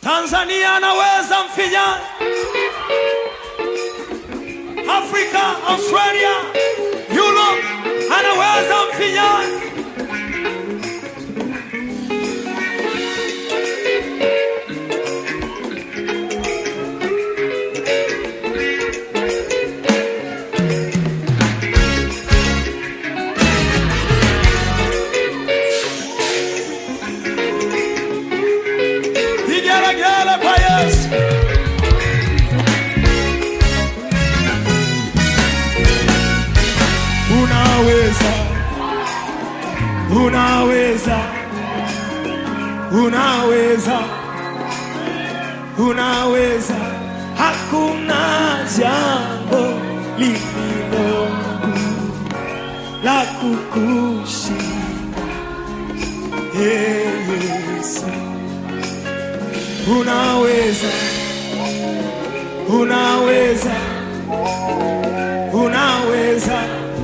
Tanzania anaweza mfinyani, Afrika, Australia, Europe anaweza mfinyani. Vigelegele kwa Yesu. Unaweza, unaweza, unaweza, unaweza. Hakuna jambo lililo la kukushinda, Ee Yesu unaweza, unaweza, unaweza,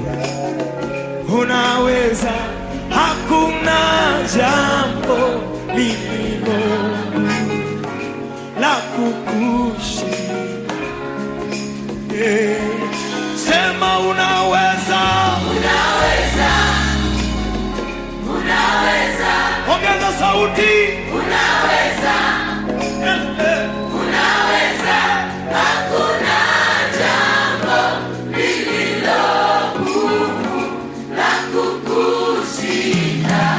unaweza. Hakuna jambo lililo la kukushinda. Eh, Sema unaweza, Unaweza, unaweza, ongeza sauti. unaweza, Eh, eh. unaweza. Hakuna jambo lililo gumu la kukushinda.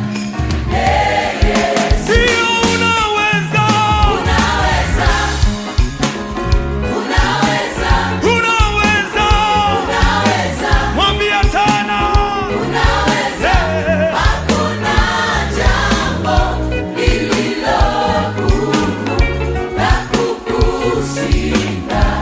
Ndio unaweza, Unaweza, unaweza, unaweza. unaweza, Mwambie tena. unaweza. Eh. Hakuna jambo lililo gumu la kukushinda.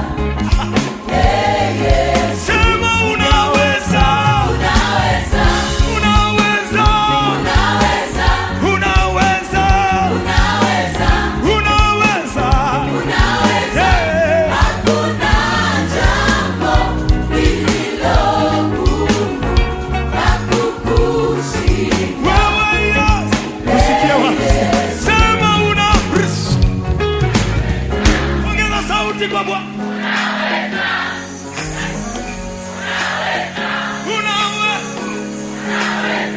Sema unaweza, Unaweza, unaweza, unaweza, unaweza, unaweza, unaweza. unaweza. Eh, Hakuna jambo lililo gumu la kukushinda. wewe Yesu. Usikie wapi? Sema una ongeza sauti kwa Bwana. Unaweza.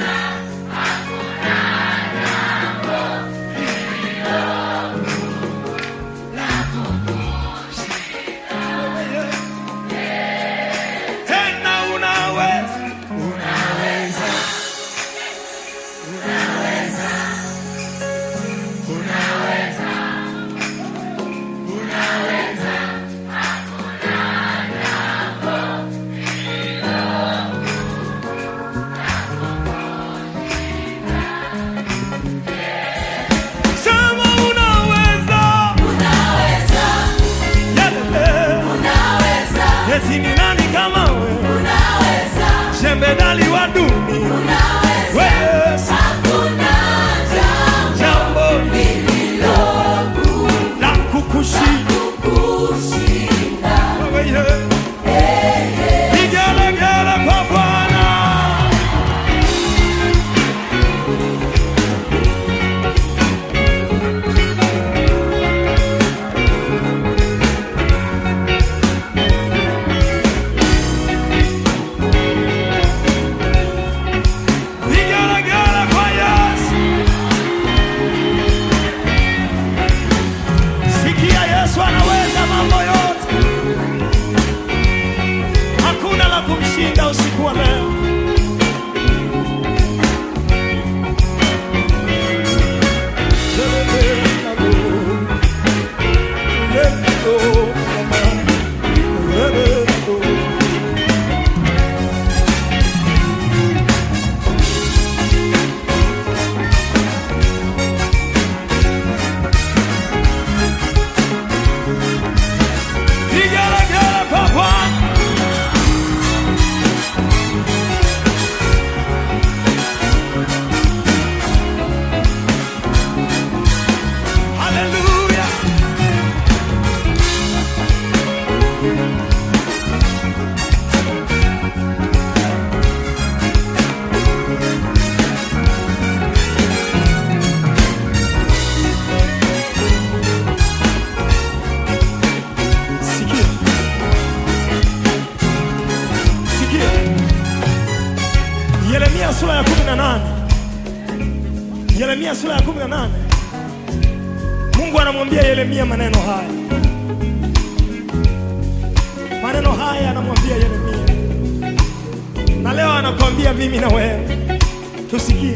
Tena unaweza. Unaweza. Unaweza. Unaweza. Unaweza. Yeremia sura ya 18 Mungu anamwambia Yeremia maneno haya. Maneno haya anamwambia Yeremia, na leo anakuambia mimi na wewe, tusikie.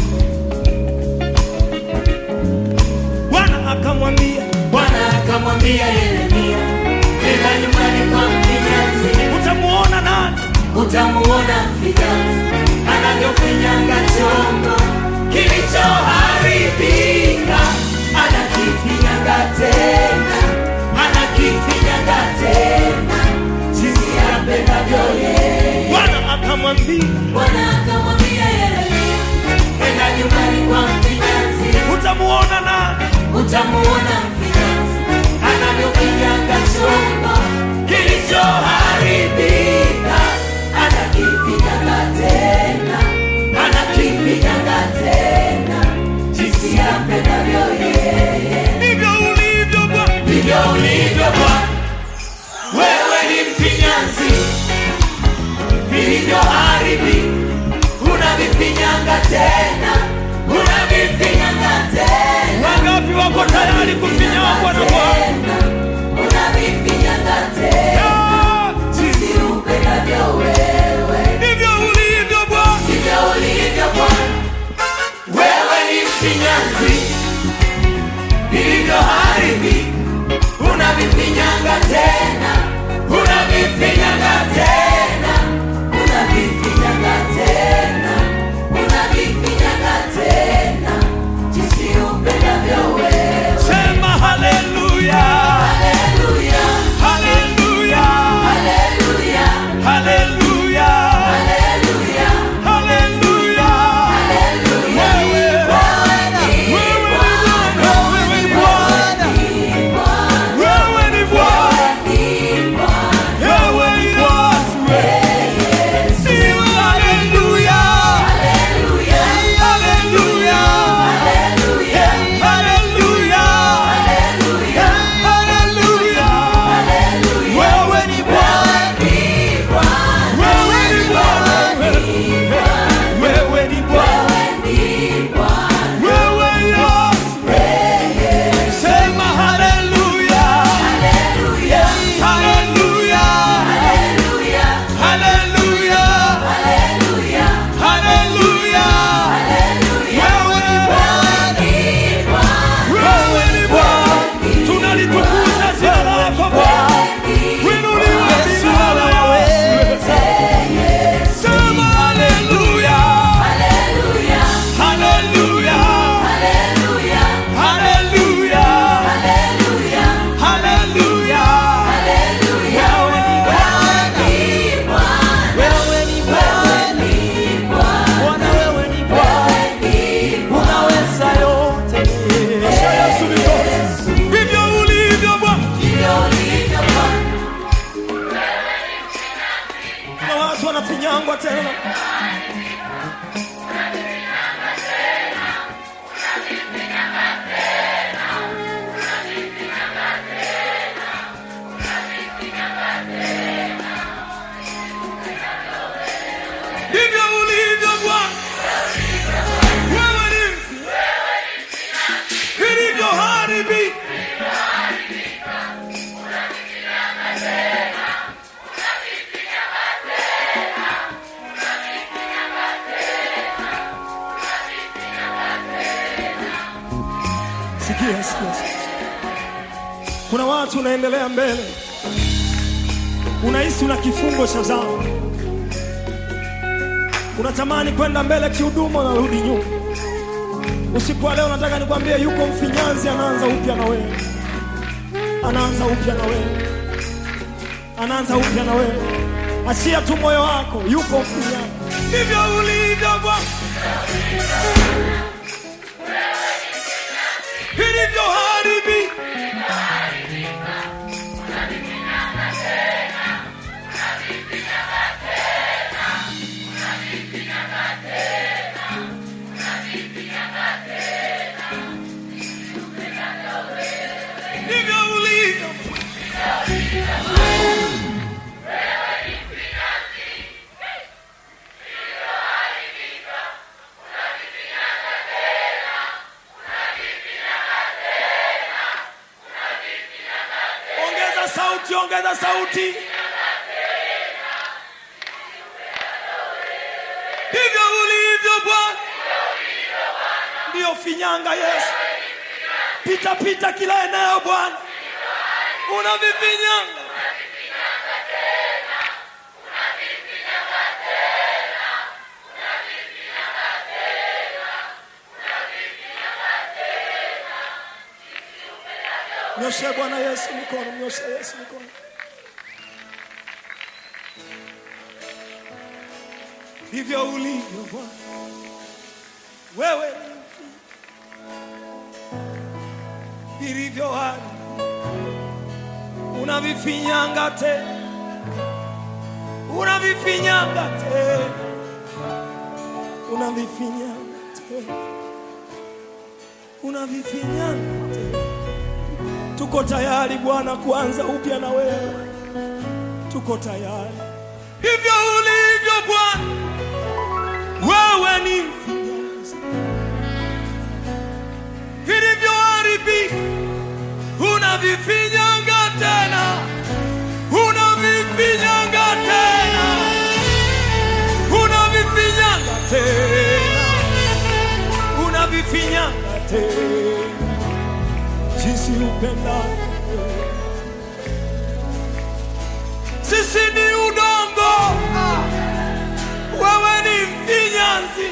Bwana akamwambia, Bwana akamwambia Yeremia, nenda nyumbani kwa mfinyanzi, utamuona nani? utamuona mfinyanzi anavyofinyanga chombo kilichoharibika, anakifinyanga tena, anakifinyanga tena, jinsi apendavyo yeye. Bwana akamwambia, Bwana akamwambia Yeremia, nenda nyumbani kwa mfinyanzi utamuona nani? utamuona mfinyanzi anavyofinyanga chombo kilichoharibika, anakifinyanga tena, anakifinyanga tena, jinsi apendavyo yeye. Ndivyo ulivyo Bwana. Ndivyo ulivyo Bwana, wewe ni mfinyanzi, vilivyoharibika unavifinyanga tena, unavifinyanga tena Wangapi wako tayari kufinyangwa na Bwana? unavifinyanga tena Ah, jinsi upendavyo wewe. Ndivyo ulivyo Bwana. Ndivyo ulivyo Bwana, wewe ni mfinyanzi, vilivyoharibika unavifinyanga tena, unavifinyanga tena, unavifinyanga tena, unavifinyanga tena, jinsi upendavyo wewe. Sema haleluya. Haleluya, Haleluya. haleluya, Haleluya. haleluya, Haleluya. haleluya. Wewe. Wewe ni Bwana. Wewe ni Bwana. Wewe ni Bwana. Wewe ni Yesu. Siwe haleluya. Haleluya. Haleluya. Haleluya. Wewe ni Bwana. Wewe ni Bwana. Wewe ni Bwana. Wewe Yesu. Sema haleluya. Haleluya. Haleluya. Haleluya. Wewe ni Bwana. Wewe ni Bwana. Tunalitukuza jina lako Bwana. Winuliwe jina la Yesu. Sema haleluya. Haleluya. Haleluya. Haleluya. Wewe ni Wewe ni Bwana, Bwana wewe ni Bwana, unaweza yote. Asha Yesu ni Bwana. Ndivyo ulivyo Bwana. Kuna watu wanafinyangwa tena. Ndivyo ulivyo Bwana. Wewe ni vilivyoharibika. Sikia, sikia, sikia. Kuna watu unaendelea mbele, unahisi una kifungo cha dhambi, unatamani kwenda mbele kihuduma, unarudi nyuma. Usiku wa leo nataka nikwambie, yuko mfinyanzi anaanza upya na wewe, anaanza upya na wewe, anaanza upya na wewe. Achia tu moyo wako, yuko mfinyanzi. Ndivyo ulivyo Bwana, vilivyoharibika ndivyo ulivyo. sauti, ongeza sauti. Ndivyo ulivyo Bwana, ndiyo finyanga Yesu. Pita pita kila eneo Bwana, unavifinyanga Mnyoshe Bwana Yesu mikono, mnyoshe Yesu mikono. Ndivyo ulivyo Bwana, wewe ni mfi- vilivyo hali unavifinyanga tena, unavifinyanga tena, unavifinyanga tena, unavifinyanga tena. Tuko tayari Bwana kuanza upya na wewe, tuko tayari. Hivyo ulivyo Bwana, wewe ni mfinyanzi, vilivyoharibika unavifinyanga tena, unavifinyanga tena, unavifinyanga tena, unavifinyanga tena jinsi upendavyo. Sisi ni udongo, ah, wewe ni mfinyanzi,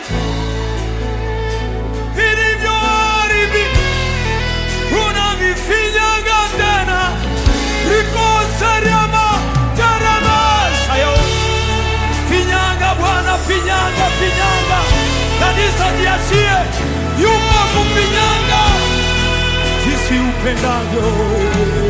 vilivyoharibika unavifinyaga tena, rikosariama taramasayo finyanga Bwana, finyanga, finyanga, kanisa jiachie, yupo kufinyanga jinsi upendavyo